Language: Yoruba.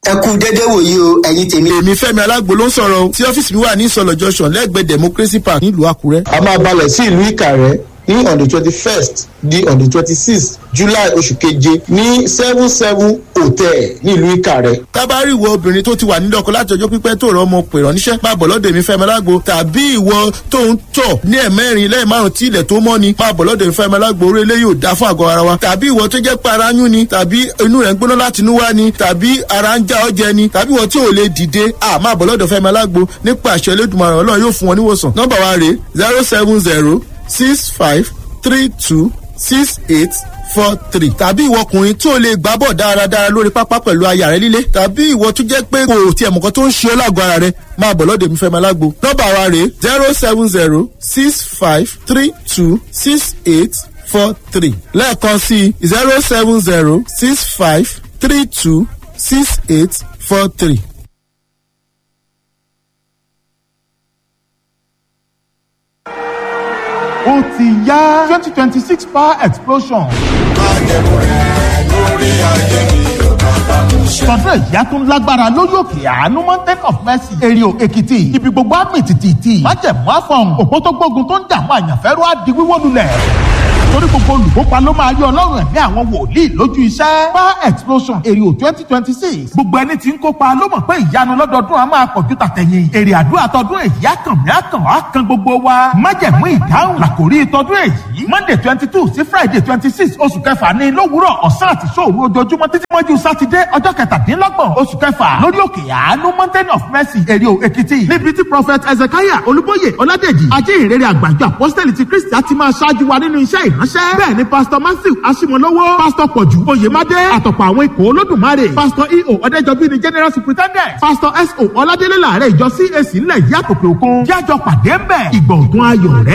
ẹ kú dédé wòyí o ẹ̀yin tèmi. èmi fẹ́mi alágbo ló ń sọ̀rọ̀ o tí ọ́fíìsì mi wà ní ìsọ̀lọ̀ junction lẹ́gbẹ̀ẹ́ democracy park nílùú àkúrẹ́. a máa balẹ̀ sí ìlú ìkàrẹ́ ní on the twenty first di on the twenty sixth july oṣù keje ní seven seven hotel nílùú ìkàrẹ́. tábàárì ìwọ obìnrin tó ti wà nílé ọkọ láti ọjọ́ pípẹ́ tó rọ ọmọ pè ránníṣẹ́ máa bọ̀ lọ́dọ̀ èmi fẹ́mi alágbo tàbí ìwọ tó ń tọ̀ ní ẹ̀mẹ́rin lẹ́yìn márùn tí ilẹ̀ tó mọ́ ni máa bọ̀ lọ́dọ̀ èmi fẹ́mi alágbo orí eléyìí ò dá fún àgọ́ ara wa tàbí ìwọ tó jẹ́ pé ara yún ni tàbí inú rẹ̀ ń gbóná láti inú wá ni tàbí ara ń já ọjẹ ni tàbí ìwọ tí ò lè dìde à máa bọ̀ lọ́dọ̀ fẹ́mi alágbo nípa àṣẹ elédùnmaràn ọlọ́run yóò fún wọn níwòsàn nọ́mbà wa rèé zero seven zero six five three two six eight four three tàbí ìwọ ọkùnrin tí o lè gbá bọ̀ dáradára lórí pápá pẹ̀lú aya rẹ líle tàbí ìwọ tó jẹ́ pé kò tiẹ̀ mọ̀kan tó ń ṣe ọ́ lágọ̀ọ́ ara rẹ máa bọ̀ lọ́dọ̀ mi fẹ́ máa lágbo nọ́mbà wa rèé zero seven zero six five three two six eight four three lẹ́ẹ̀kan sí zero seven zero six five three two six eight four three. ó ti yá twenty twenty six power explosion. tọdún ìyá tún lágbára lórí òkè àánú mountain of mercy èrìò èkìtì ibi gbogbo àmì tìtìtì májẹ̀mú àfọ̀n òpó tó gbógun tó ń dààmú àyànfẹ́rú á di wíwó lulẹ̀ torí gbogbo olùkópa ló máa rí ọlọ́run ẹ̀mí àwọn wòlíì lójú iṣẹ́. power explosion èrè twenty twenty six gbogbo ẹni tí ń kópa ló mọ̀ pé ìyanu lọ́dọọdún a máa pọ̀jù tàtẹ̀yìn èrè àdúrà tọdún èyí àkànmí àkàn á kan gbogbo wa májẹ̀mú ìdáhùn làkòrí tọdún èyí monday twenty two sí friday twenty six oṣù kẹfà ní lówùúrọ̀ ọ̀sán àti sóòru ojoojúmọ́ títí mọ́jú sátidé ọjọ́ kẹtàdínlọ́gbọ̀n oṣù kẹfà lórí òkè àánú mountain of mercy èrè èkìtì níbi tí prophet ezekiah olúbóyè ọládèjì ajé ìrere àgbàjọ apostoli ti kristi á ti máa ṣáájú wa nínú iṣẹ́ ìránṣẹ́ bẹ́ẹ̀ ni pastor matthew asimolowo pastor pọ̀jù oyèmádé àtọ̀pọ̀ àwọn ikọ̀ olódùmarè pastor eo ọ̀dẹ́jọbí ni general superintendent pastor so ọládélé làárẹ̀ ìjọ cac ńlẹ̀ yìí àtòkè òkun jájọ pàdé ń bẹ̀ ìgbọ̀ngàn ayọ̀ rẹ̀